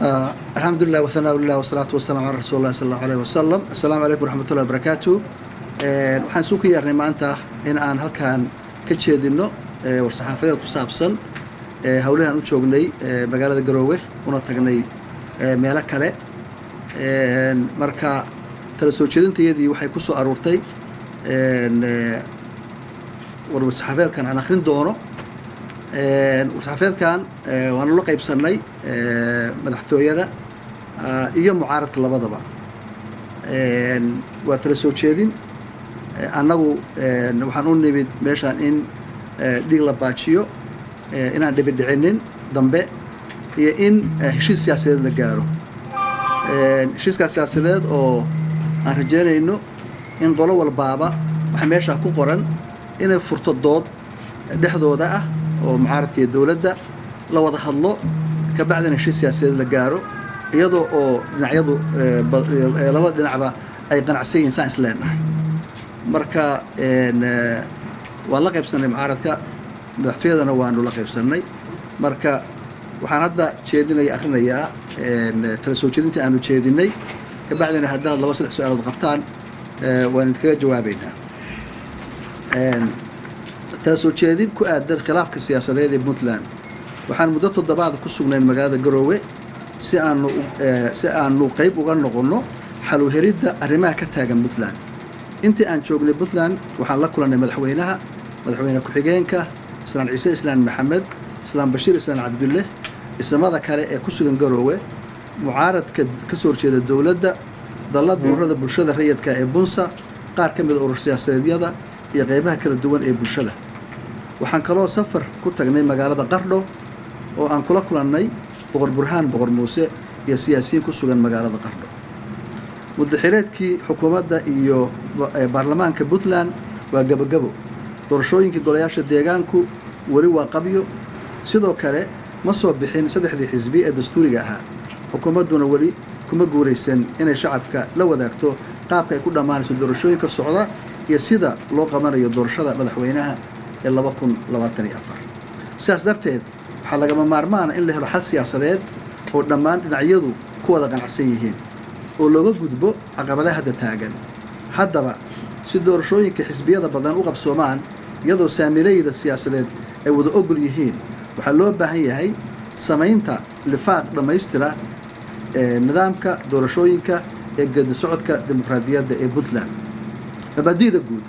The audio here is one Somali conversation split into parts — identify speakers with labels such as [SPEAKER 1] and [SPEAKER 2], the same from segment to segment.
[SPEAKER 1] الحمد لله وثناء الله والصلاة والسلام على رسول الله صلى الله عليه وسلم السلام عليكم ورحمة الله وبركاته waxaan suu ka yeernay maanta in aan halkan ka jeedino war-saxaafadeed ku saabsan howlahan u joognay magaalada garoowe una tagnay meelo kale marka tala soo jeedintayadii waxay ku soo aruurtay war-saxaafeedkan aan akrin doono war-saxaafeedkan waanu la qaybsannay madaxtooyada iyo mucaaradka labadaba waa tala soo jeedin annagu waxaan u nimid meeshaan in dhiig la baajiyo inaan dhibidhicinin dambe iyo in heshiis siyaasadeed la gaaro heshiiskaa siyaasadeed oo aan rajeynayno in qolo walbaaba waxaa meeshaa ku qoran inay furto dood dhexdooda ah oo mucaaradka iyo dowladda la wada hadlo kabacdina heshiis siyaasadeed la gaaro iyadoo oo dhinacyadu laba dhinacba ay qanacsan yihiin saan is leenahay marka waan la qaybsannay mucaaradka madaxtooyadana waanu la qaybsannay marka waxaan hadda jeedinaya akrinayaa tala soo jeedintii aanu jeedinay kabacdina haddaad laba saddex su-aalood qabtaan waan idinkaga jawaabaynaa tala soo jeedin ku aadan khilaafka siyaasadeed ee puntland waxaan muddo toddobaada ku sugnayn magaalada garoowe si aanu si aanu qayb uga noqonno xaluheridda arrimaha ka taagan puntland intii aan joognay puntland waxaan la kulannay madaxweynaha madaxweyne ku-xigeenka islaan ciise islaan maxamed islaan bashiir islaan cabdulle ismada kale ee ku sugan garoowe mucaaradka ka soo horjeeda dowladda dallada ururada bulshada rayidka ee bunsa qaar ka mida urur siyaasadeedyada iyo qeybaha kala duwan ee bulshada waxaan kaloo safar ku tagnay magaalada qardho oo aan kula kulannay boqor burhaan boqor muuse iyo siyaasiyiin ku sugan magaalada qardho muddaxileedkii xukuumadda iyo baarlamaanka puntland waa gebogebo doorashooyinkii golayaasha deegaanku weli waa qabyo sidoo kale ma soo bixin saddexdii xisbi ee dastuuriga ahaa xukuumadduna weli kuma guuraysan inay shacabka la wadaagto qaabka ay ku dhammaanayso doorashooyinka socda iyo sida loo qabanayo doorashada madaxweynaha ee laba kun labaatan iyo afar sidaas darteed waxaa lagama maarmaana in la helo xal siyaasadeed oo dhammaan dhinacyadu ku wada qanacsan yihiin oo looga gudbo caqabadaha hadda taagan haddaba si doorashooyinka xisbiyada badan u qabsoomaan iyadoo saamilayda siyaasadeed ay wada ogol yihiin waxaa loo baahan yahay samaynta lifaaq dhammaystira ee nidaamka doorashooyinka ee gedi socodka dimuqraadiyadda ee puntland mabaadi'da guud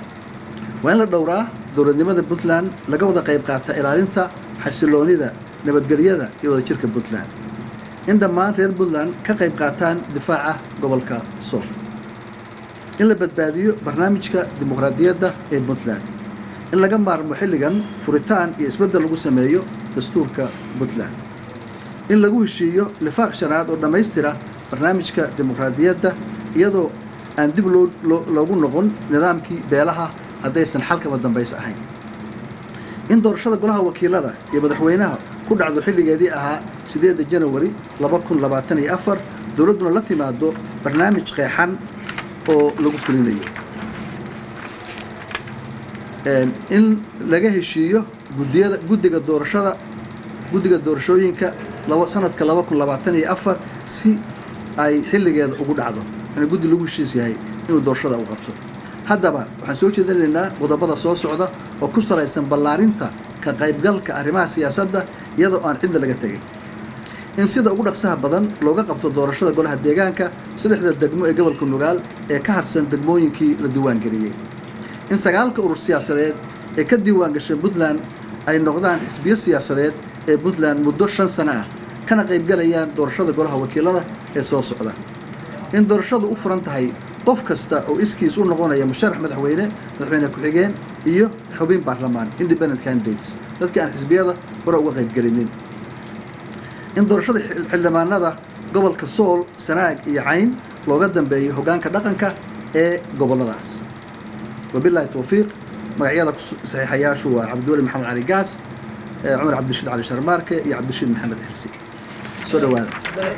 [SPEAKER 1] waa in la dhowraa dowladnimada puntland laga wada qayb qaata ilaalinta xasiloonida nabadgelyada iyo wadajirka puntland in dhammaan reer puntland ka qayb qaataan difaaca gobolka sool in la badbaadiyo barnaamijka dimuqraadiyadda ee puntland in laga maarmo xilligan furitaan iyo isbeddel lagu sameeyo dastuurka puntland in lagu heshiiyo lifaaq shanaad oo dhammaystira barnaamijka dimuqraadiyadda iyadoo aan dib loo loogu noqon nidaamkii beelaha haddaysan xalkaba dambaysa ahayn in doorashada golaha wakiilada iyo madaxweynaha ku dhacdo xilligeedii ahaa sideedda janawari laba kun labaatan iyo afar dowladduna la timaado barnaamij qeexan oo lagu fulinayo in laga heshiiyo gudiyada guddiga doorashada guddiga doorashooyinka laba sanadka laba kun labaatan iyo afar si ay xilligeeda ugu dhacdo in guddi lagu heshiis yahay inuu doorashada u qabto haddaba waxaan soo jeedinaynaa qodobada soo socda oo ku salaysan ballaarinta ka qaybgalka arrimaha siyaasadda iyadoo aan cidda laga tegay in sida ugu dhaqsaha badan looga qabto doorashada golaha deegaanka saddexda degmo ee gobolka nugaal ee ka harsan degmooyinkii la diiwaangeliyey in sagaalka urur siyaasadeed ee ka diiwaan gashay puntland ay noqdaan xisbiyo siyaasadeed ee puntland muddo shan sano ah kana qaybgalayaan doorashada golaha wakiilada ee soo socda in doorashadu u furan tahay qof kasta oo iskiis u noqonaya musharax madaxweyne madaxweyne ku-xigeen iyo xubin baarlamaan independent candidates dadka aan xisbiyada hore uga qaybgelinin in doorashada xildhibaanada gobolka sool sanaag iyo cayn looga dambeeyo hoggaanka dhaqanka ee gobolladaas wabilahi towfiiq magacyada saxiixayaashu waa cabdiweli maxamed cali gaas cumar cabdirashiid cali sharmaarke iyo cabdirashiid maxamed xirsi soo dhawaada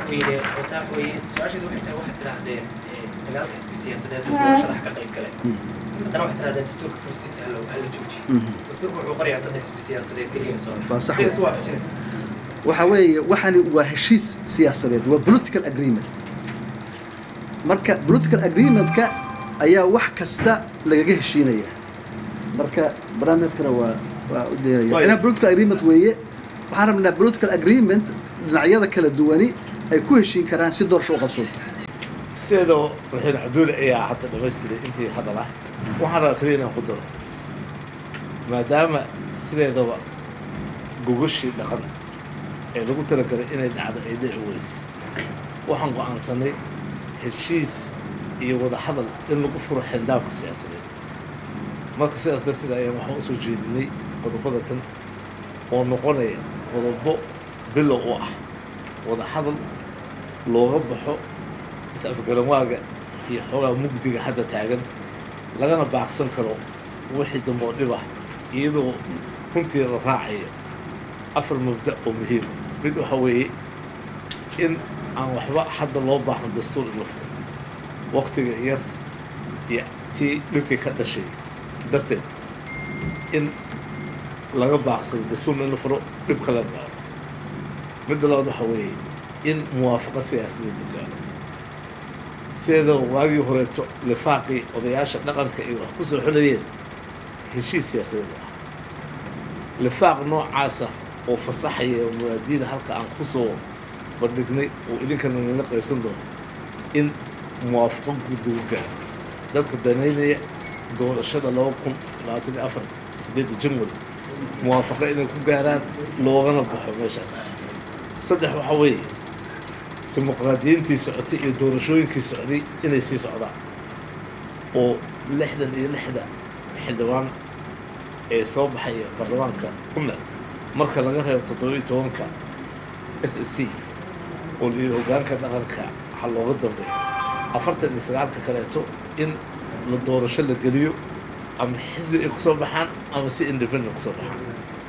[SPEAKER 2] sagaalka xisbi siyaasadeed doorashada ka qayb gale haddana waxaad tirahdeen dastuurka furistiisa hala joojiyo dastuurka wuxuu qorayaa saddex xisbi siyaasadeed keliya soo
[SPEAKER 1] Waa sax
[SPEAKER 2] sidaas u waafajinaysa
[SPEAKER 1] waxa weeye waxani waa heshiis siyaasadeed waa political agreement marka political agreementka ayaa wax kasta lagaga heshiinaya marka barnaamijkana waa waa u deeraya
[SPEAKER 3] Waayo.
[SPEAKER 1] inaa political agreement weeye waxaan rabnaa political agreement dhinacyada kala duwani ay ku heshiin karaan si doorasho u qabsoonto
[SPEAKER 3] sideedaba madaxweyne cabdulle ayaa hadda dhamaystiray intii hadal ah waxaan rabaa keliya inaan ku daro maadaama sideedaba gogashii dhaqan ee lagu talagalay inay dhacdo ay dhici weyse waxaan go'aansanay heshiis iyo wada hadal in lagu furo xindaabka siyaasadeed marka sidaas darteed ayaan waxaan usoo jeedinay qodobada tan oo noqonaya qodobo bilow u ah wada hadal looga baxo is-afgaranwaaga iyo xoogaa mugdiga hadda taagan lagana baaqsan karo wixii dambe oo dhib ah iyadoo runtii la raacayo afar mabda oo muhiima mid waxa weeye in aan waxba hadda loo baahan dastuur in la furo waktiga yar iyo tii dhibkii ka dhashay darteed in laga baaqsado dastuurna in la furo dhib kala gaaro midda labaad waxa weeye in muwaafaqo siyaasadeed la gaaro sideedaba waagii horeeto lifaaqii odayaasha dhaqanka iyo wax ku soo xulayeen heshiis siyaasadeed u ah lifaaq noocaasa oo fasaxaya muwaadiida halka aan ku soo bandhignay oo idinkana nala qaybsan doono in muwaafaqo guud lagu gaaro dadka danaynaya doorashada laba kun labaatan iyo afar sideedda janwari muwaafaqo inay ku gaaraan loogana baxo meeshaas saddex waxaa weeye dimuqraadiyiintii socotay iyo doorashooyinkii socday inay sii socdaan oo lixdan iyo lixda xildhibaan ee soo baxaya baarlamaanka puntland marka laga reebo toddoba-iyo tobanka s s c oo layidhi hogaanka dhaqanka ha looga dambeeyo afartan iyo sagaalka kaleeto in la doorasho la geliyo ama xisbi ay kusoo baxaan ama si independent kusoo baxaan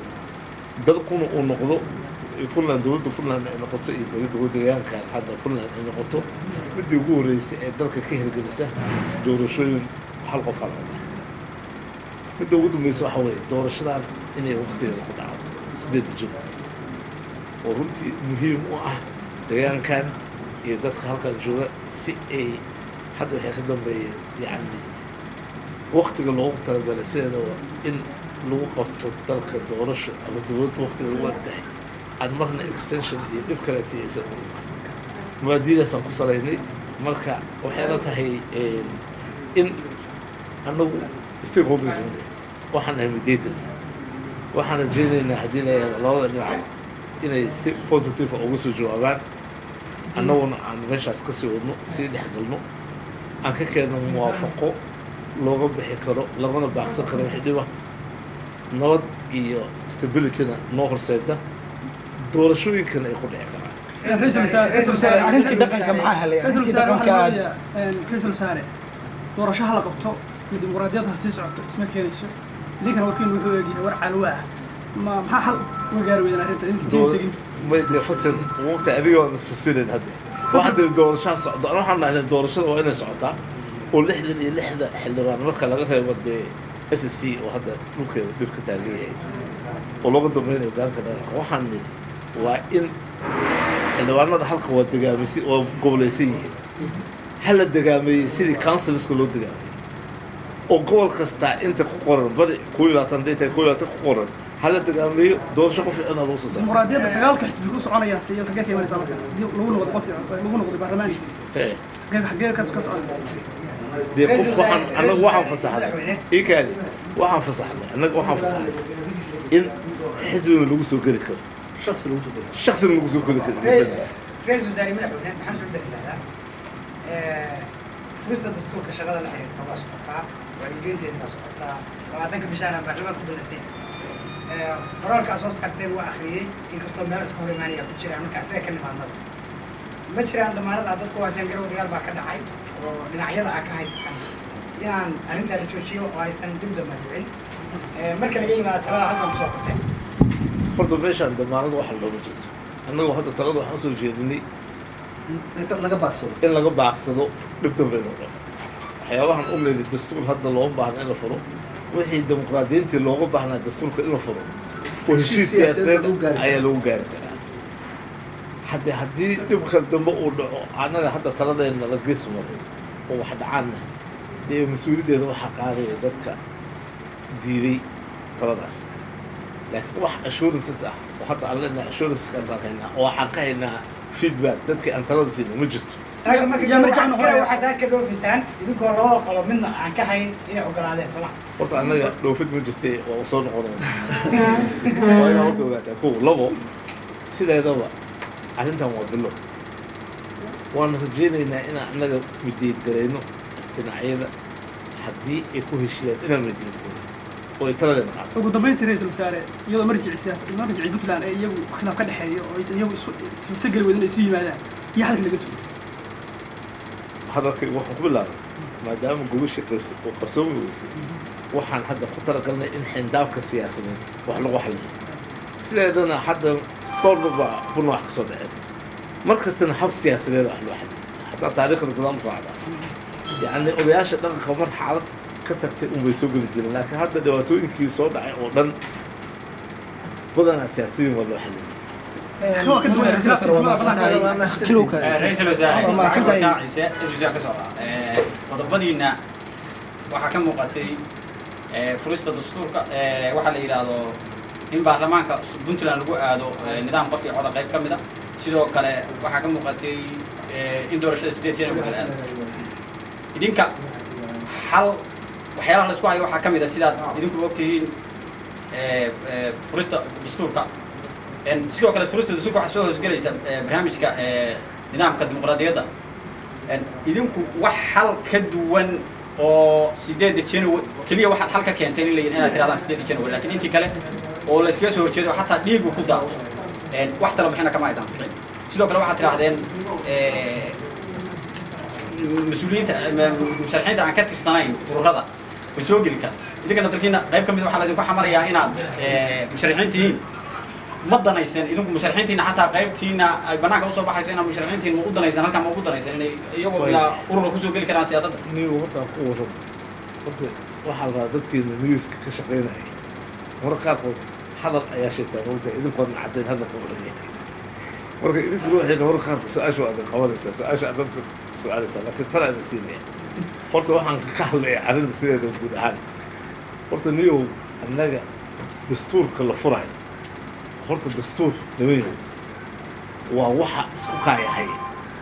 [SPEAKER 3] dalkuna uu noqdo puntland dowladda puntland ay noqoto iyo dowladda wadagaankan hadda puntland ay noqoto midii ugu horreysay ee dalka ka hirgelisa doorashooyin hal qof hal cod ah midda ugu dambeysa waxa weeye doorashadan inay waqtigeeda ku dhacdo sideedda jiro oo runtii muhiim u ah deegaankan iyo dadka halkan jooga si ay hadda waxay ka dambeeyeen yacni waqtiga loogu talagalay sideedaba in lagu qabto dalka doorasho ama dowladda waqtiga lagu ag tahay aan marna extension iyo dhib kaleeto aysan muwaadiidaasaan ku salaynay marka waxay la tahay in annagu stakeholders waxaan nahay mediators waxaan rajaynaynaa haddii la yahdo labada dhinac inay si positive uga soo jawaabaan annaguna aan meeshaas ka sii wadno sii dhexgalno aan ka keenno muwaafaqo looga bixi karo lagana baaqsan karo wixii dhiba nabad iyo stabilityna noo horseeda doorashooyinkana ay ku dhici karaan
[SPEAKER 4] ra-iisul wasaare arrintii dhaqanka maxaa helay
[SPEAKER 5] ra-iisul
[SPEAKER 4] arrintii
[SPEAKER 5] wasaare
[SPEAKER 4] dhaqanka
[SPEAKER 5] waxaa
[SPEAKER 4] aad
[SPEAKER 5] leeyahay ra-iisul wasaare doorasho ha la qabto iyo dimuqraadiyadda ha sii socoto isma keenayso idinkana warkiinu wuxuu eegyahay war calwa ah ma maxaa xal uga gaari weydaan arrinta idinka tiin tegin
[SPEAKER 3] may dee fasir waqti adiga waan isfasirin hadde waxaa tiri doorashaha socdo ana waxaan nahay doorashada waa inay socotaa oo lixdan iyo lixda xildhibaan marka laga reebo dee s s c oo hadda dhulkeeda dhib ka taagan yahay oo looga dambeynaya hogaanka dhaqanka waxaan nidhi waa in xildhibaanada halka waa degaamisi waa gobolaysan yihiin ha la degaameeyey sidii councilska loo degaameeyey oo gobol kastaa inta ku qoran bari koo iyo labaatan day tahay koo iyo labaatan ku qoran ha la degaameeyo doorasho qof fiicana lagu soo saaro
[SPEAKER 5] dimuqraadiyadda sagaalka xisbi ku soconayaan siyo xaggee ka imanaysaa marka haddii lagu noqdo qof lagu noqdo baarlamaanka
[SPEAKER 3] Eh.
[SPEAKER 5] xaggee xaggee ka ka soconaysaa
[SPEAKER 3] dee qof waxaan annagu waxaan fasaxnay ii kaadi waxaan fasaxnay annaga waxaan fasaxnay in xisbina lagu soo geli karo
[SPEAKER 1] shaksi lagu soo dego
[SPEAKER 3] shaksina lagu soo geli karo
[SPEAKER 6] ra-iisul wasaare madaxweyne maxamed saddex ilaadaa furista dastuurka shaqada la xiriirta waa socotaa wacyigelinteeda waa socotaa labaatanka bishaana baarlamaanka ku balasay qoraalka aad soo saarteen waa akhriyey inkastoo meel iska hor imaanaya ku jiraan marka asaga ka nimaadnada ma jiraan damaanada dadku haysan garow dagaal baa ka dhacay oo dhinacyada aa ka haysan inaan arrintaa la joojiyo oo aysan dib damba dhicin marka laga yimaado talada halkan kusoo qorteen
[SPEAKER 3] horta meeshaan damaanad waxa looga jirto annagu hadda talada waxaan usoo jeedinay
[SPEAKER 1] laga baaqsado
[SPEAKER 3] in laga baaqsado dhib dambe inuu dhaco waxyaabahan u leeli dastuur hadda looma baahna in la furo wixii dimuqraadiyiintii looga baahnaa dastuurka in la furo oo heshiis
[SPEAKER 1] siyaasadeed
[SPEAKER 3] siyaasadeed
[SPEAKER 1] lagu gaari karo.
[SPEAKER 3] ayaa lagu gaari karaa hadde haddii dhibka dambe uu dhaco annaga hadda taladeena la gees maray oo wax dhacaanna dee mas-uuliyaddeeda waxaa qaadaya dadka diiday taladaas laakiin wax assurances ah oo hadda aan leenahay assuranceskaasaan haynaa oo waxaan ka haynaa feedback dadkii aan talada siina ma jirto
[SPEAKER 6] Saaga marka
[SPEAKER 5] yaa marjac noqonaya.
[SPEAKER 6] waxaa saa ka dhoofisaan idinkoo labada qolo midna aan ka hayn inay ogolaadeen soma
[SPEAKER 3] horta annaga dhoofid ma jirtay waa soo noqonayna waa inaa horta ogaataa kow labo sideedaba arrintan waa bilo waan rajaynaynaa inaan annaga mideedgarayno dhinacyada haddii ay ku heshiiyaan inaan mideedgaray oo ay taladeena qaato
[SPEAKER 5] ugu dambeyntii ra-iisul wasaare iyadoo marjici siyaas marjicii puntland ee iyagu khilaaf ka dhexeeyo oo aysan iyagu isu suurtogeli wadin ay isu yimaadaan iyo halka laga sugo
[SPEAKER 3] hadalkayga waxaan ku bilaabay maadaama gogashii qabs- oo qarsoomi weysay waxaan hadda ku talagalnay in xindaabka siyaasadeed wax lagu xaliyo sideedana hadda dhowrba baa buna wax ka soo dhaceen mar kastana hab siyaasadeed wax loo xaliyo hataa taariikhda gadaal ku raacdaa yacni odayaasha dhaqanka mar xaalad ka tagtay unbay soo geli jireen laakiin hadda dhibaatooyinkii soo dhacay oo dhan badanaa siyaasiyiin waa loo xaliyay
[SPEAKER 5] waa ka duwan khilaafkiisa ma aqbalayo
[SPEAKER 2] ra-iisul wasaare
[SPEAKER 4] Waa mahadsantahay.
[SPEAKER 2] waxaa ciise isbisiyaa ka socda Eh, qodobadiina waxaa ka muuqatay eh, furista dastuurka eh, waxaa la yidhaahdo in baarlamaanka puntland lagu aado eh, nidaam qof iyo coda qayb ka mid a sidoo kale waxaa ka muuqatay eh, in doorashada sideed jeer lagu kala aado idinka hal waxyaalaha la isku hayo waxaa ka mid a sidaad idinku ogtihiin eh, eh, furista dastuurka En sidoo kale furista dastuurka waxaa soo hoosgelaysa eh, barnaamijka eh, nidaamka dimuqraadiyadda En idinku wax hal ka duwan oo sideedda january keliya waxaad hal ka keentay in la yidhi inaad tirahdaan sideedda january laakiin intii kale oo la iskaga soo horjeedo xataa dhiigu ku daato En wax tala bixina kama aydan bixin sidoo kale waxaad tirahdeen eh, mas-uuliyiinta musharaxiinta aan ka tirsanayn ururada way soo geli karaan idinka naftarkiina qayb ka mid waxaa laydinku xamarayaa inaad eh, musharaxiin tihiin ma danaysan idinku musharaxiintiina xataa qaybtiina ay banaanka usoo baxayso inaad musharaxiintiin ma u danaysan halkaan ma ugu danaysan inay iyagoo
[SPEAKER 3] Way.
[SPEAKER 2] ilaa urura kusoo geli karaan siyaasadda
[SPEAKER 3] nigu hortaan ku warramo horta waxaa la rabaa dadkeena newska ka shaqaynaya marka qaarkood hadal ayaa sheegtaa moogtaa idinkoodna caddayn hadalka odhanaya marka idinku ruuxiina marka qaarkood su-aasha waa idin qabanaysaa su-aasha aad dadka su-aalaysaa laakiin tala idin siinaya horta waxaan ka hadlaya arrinta sideeda guud ahaan horta niyow annaga dastuurka la furayo horta dastuur nimayow waa waxa isku kaayahay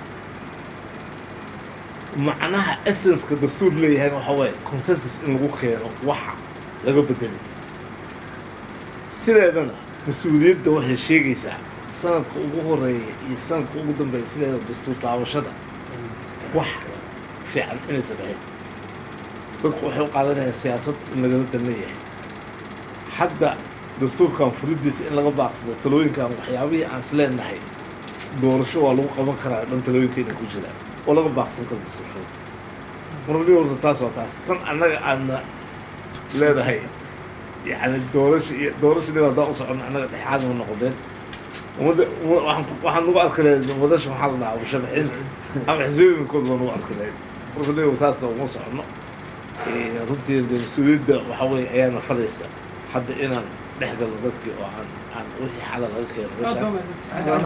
[SPEAKER 3] macnaha essenska dastuur leeyahayna waxa waaye consensus in lagu keeno waxa laga bedelay sideedana mas-uuliyadda waxay sheegaysaa sanadka ugu horeeya iyo sanadka ugu dambeeya sideeda dastuur taabashada wax fiican inaysan ahayn dadku waxay u qaadanayaan siyaasad in lagala dan leeyahay hadda dastuurkan furidiisa in laga baaqsado talooyinkan waxyaabihii aan isleenahay doorasho waa lagu qaban karaa dhan talooyinkeena ku jiraan oo laga baaqsan karo dastuurshada marli horta taas waa taas tan annaga aadna leedahay yani doorasho iyo doorashadii haddaan u socono annaga dhexaad ma noqdeen ummadda umma- waxaan ku- waxaan nagu arki lahayd wadasha maxaa la dhahaa musharaxiinta ama xisbiyooyinkood baa nagu arki lahayd marka leeyahay saasna uma socono Eh, runtii dee mas-uuliyadda waxa weeye ayaana falaysa hadda inaan dhex galno dadkii oo aan aan wixii xala laga keeno
[SPEAKER 5] aad
[SPEAKER 3] meeshaan
[SPEAKER 5] baa mahadsantahay